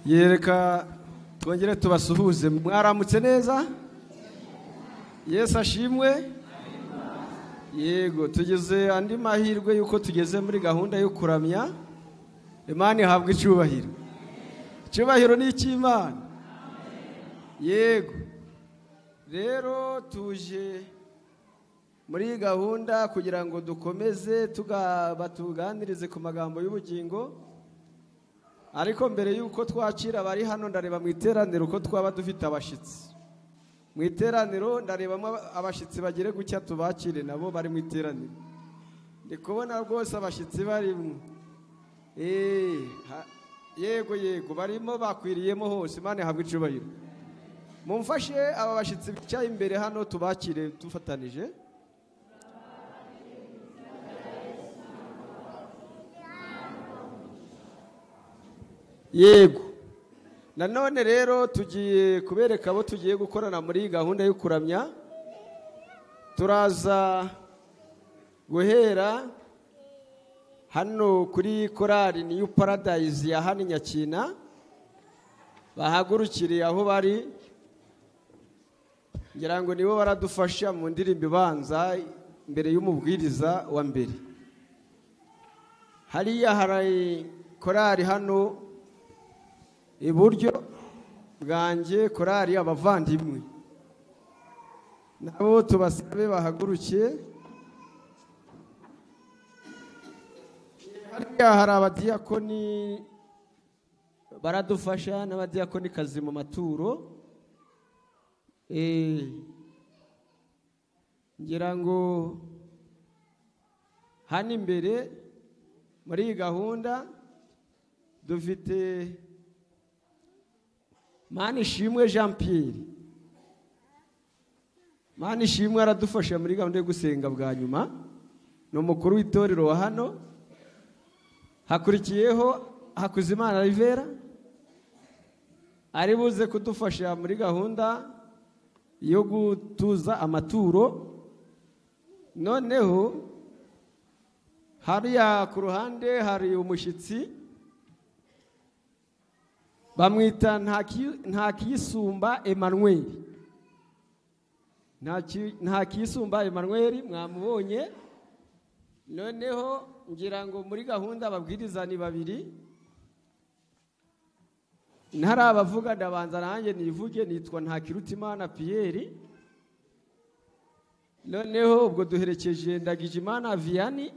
yereka twongere tubasuhuze mwaramutse neza yesu ashimwe yego tugeze andi mahirwe y'uko tugeze muri gahunda yo kuramya imana ihabwa icyubahiro icyubahiro ni icy'imana yego rero tuje muri gahunda kugira ngo dukomeze batuganirize ku magambo y'ubugingo ariko mbere y'uko twakira abari hano ndareba mu iteraniro uko twaba dufite abashyitsi mu iteraniro ndarebamo abashyitsi bagere gutya tubakire nabo bari mu iteraniro ndi kubona rwose abashyitsi barimo yego yego barimo bakwiriyemo hose imana ihabwa icyubahiro mumfashe aba bashyitsi bicaye imbere hano tubakire dufatanije yego nanone rero tugiye kubereka abo tugiye gukorana muri gahunda yo kuramya turaza guhera hano kuri korari niyu paradayizi ya hano nyakina bahagurukiriye aho bari ngira ngo nibo baradufasha mu ndirimbo ibanza mbere y'umubwiriza wa mbere hariya hari korari hano iburyo bwanjye korari abavandimwe nabo tubasabe bahaguruke hariya hari abadiyakoni baradufasha n'abadiyakonikazi mu maturo ngira ngo hano imbere muri iyi gahunda dufite manishimwe jean Pierre manishimwe aradufasha muri gahunda yo gusenga bwa nyuma ni umukuru w'itorero wa hano hakurikiyeho hakuzimana rivera ari buze kudufasha muri gahunda yo gutuza amaturo noneho hariya ku ruhande hari umushyitsi bamwita ntakiyisumba Emmanuel ntakiyisumba Emmanuel mwamubonye noneho ngira ngo muri gahunda ababwiriza ni babiri ntari abavuga ndabanza nanjye nivuge nitwa ntakirutimana piyeri noneho ubwo duherekeje ndagijimana viyani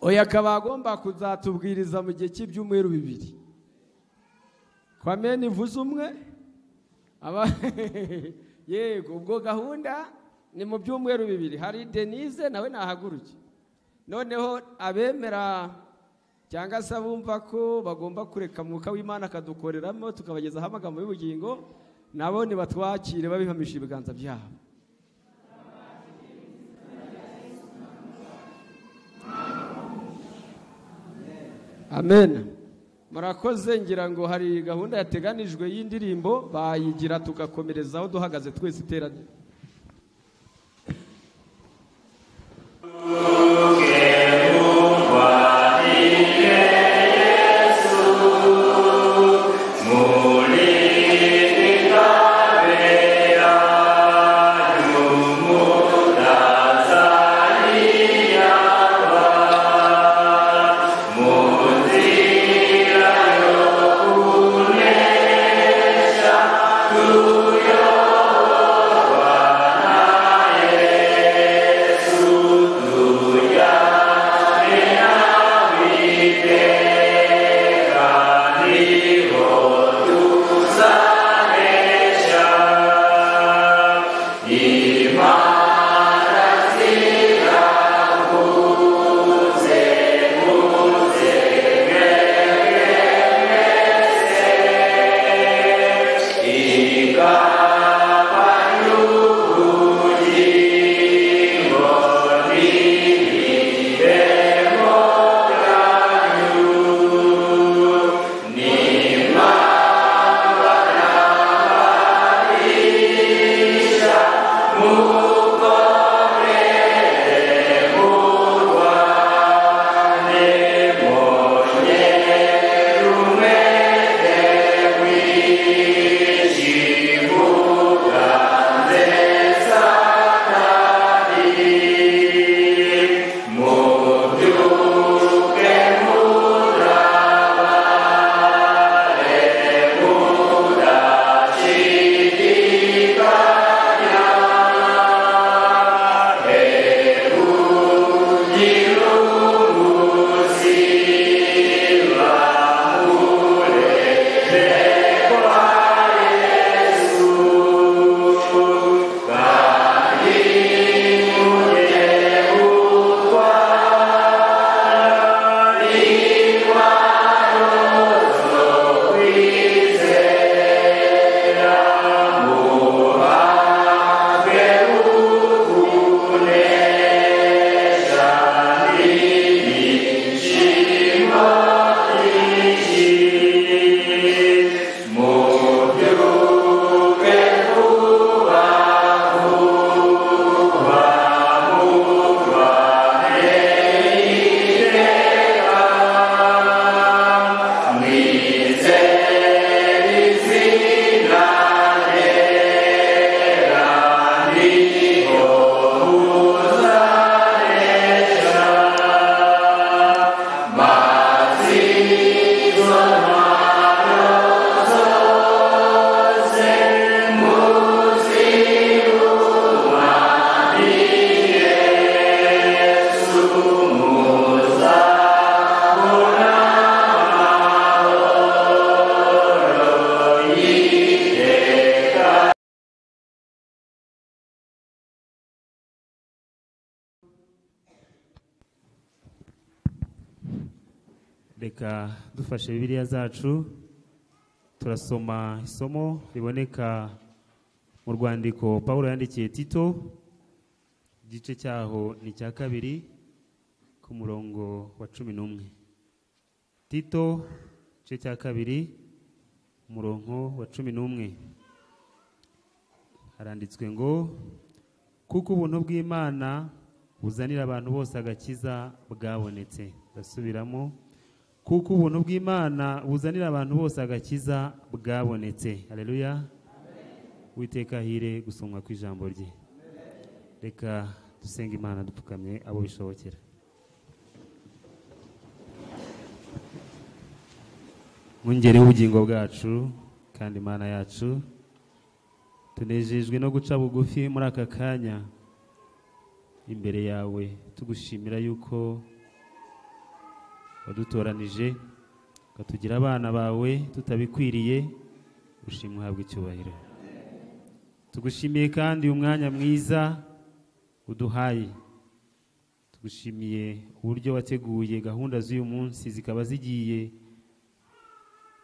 oya akaba agomba kuzatubwiriza mu gihe cy'ibyumweru bibiri kwa meni mvuze umwe yego ubwo gahunda ni mu byumweru bibiri hari denise nawe nahaguruke noneho abemera cyangwa se abumva ko bagomba kureka mwuka w'imana akadukoreramo tukabagezaho amagambo y'ubugingo nabo nibatwakire babihamisha ibiganza byabo amen murakoze ngira ngo hari gahunda yateganijwe y'indirimbo bayigira tugakomereza aho duhagaze twese iteranye Hallelujah. reka dufashe bibiliya zacu turasoma isomo riboneka mu rwandiko paul yandikiye tito igice cyaho ni icya kabiri ku murongo wa cumi n'umwe tito igice cya kabiri umurongo wa cumi n'umwe haranditswe ngo kuko ubuntu bw'imana buzanira abantu bose agakiza bwabonetse ndasubiramo kuko ubuntu bw'imana buzanira abantu bose agakiza bwabonetse hareruya witeka hire gusomwa kw'ijambo rye reka dusenge imana dupfukamye abo bishobokera mwongere ubugingo bwacu kandi imana yacu tunejejwe no guca bugufi muri aka kanya imbere yawe tugushimira yuko wadutoranije ukatugira abana bawe tutabikwiriye ushimwe uhabwe icyubahiro tugushimiye kandi uyu mwanya mwiza uduhaye tugushimiye uburyo wateguye gahunda z'uyu munsi zikaba zigiye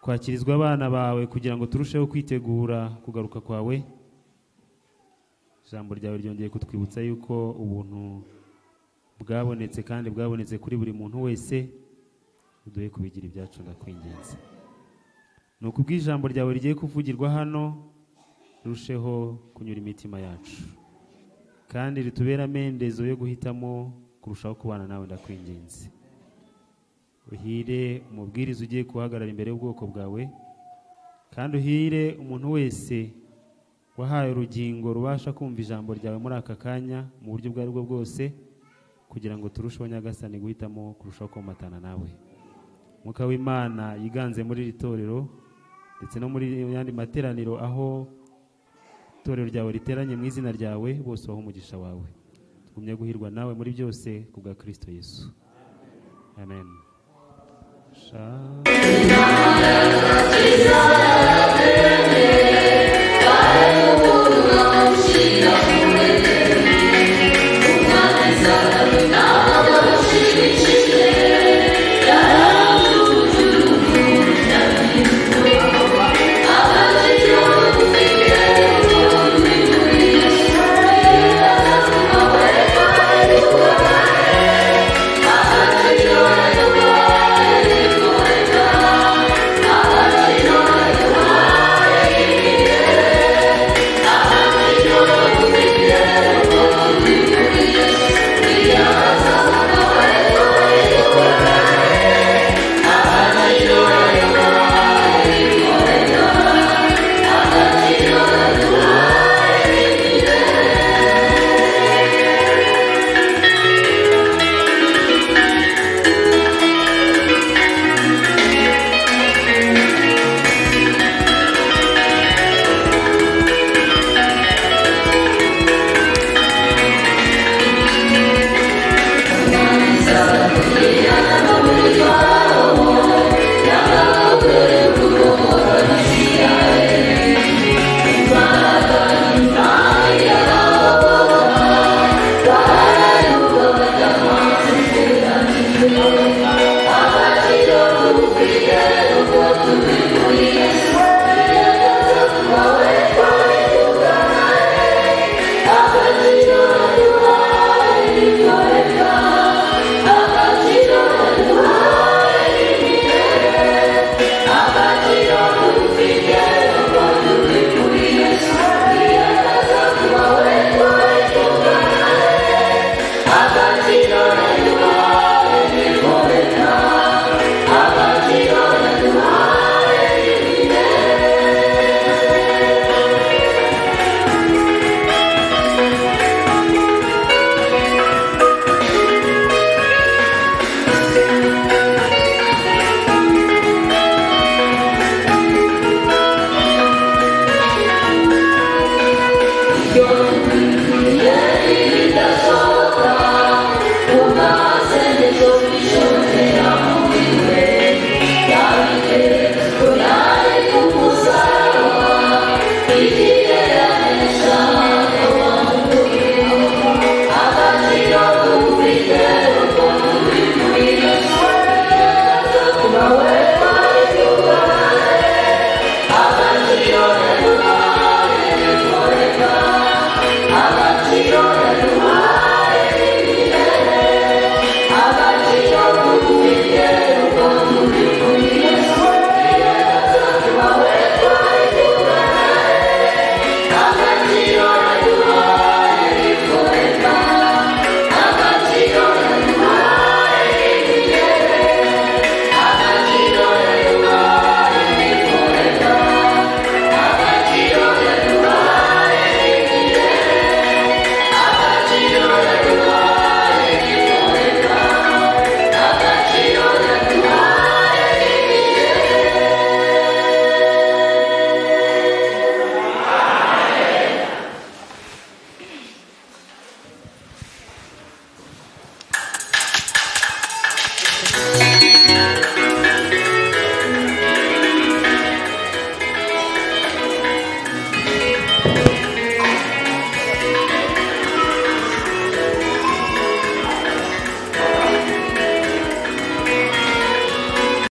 kwakirizwa abana bawe kugira ngo turusheho kwitegura kugaruka kwawe ijambo ryawe ryongeye kutwibutsa yuko ubuntu bwabonetse kandi bwabonetse kuri buri muntu wese uduhe kubigira ibyacu ndakwinginze ni uku ubw'ijambo ryawe rigiye kuvugirwa hano rirusheho kunyura imitima yacu kandi ritubere amendezo yo guhitamo kurushaho kubana nawe ndakwinginze uhire umubwiriza ugiye guhagarara imbere y'ubwoko bwawe kandi uhire umuntu wese wahaye urugingo rubasha kumva ijambo ryawe muri aka kanya mu buryo ubwo ari bwo bwose kugira ngo turusheho nyagasani guhitamo kurushaho komatana nawe mwuka w'imana yiganze muri iri torero ndetse no muri yandi materaniro aho itorero ryawe riteranye mu izina ryawe bose baho umugisha wawe tugumye guhirwa nawe muri byose ku bwa kirisito yesu amen Sha-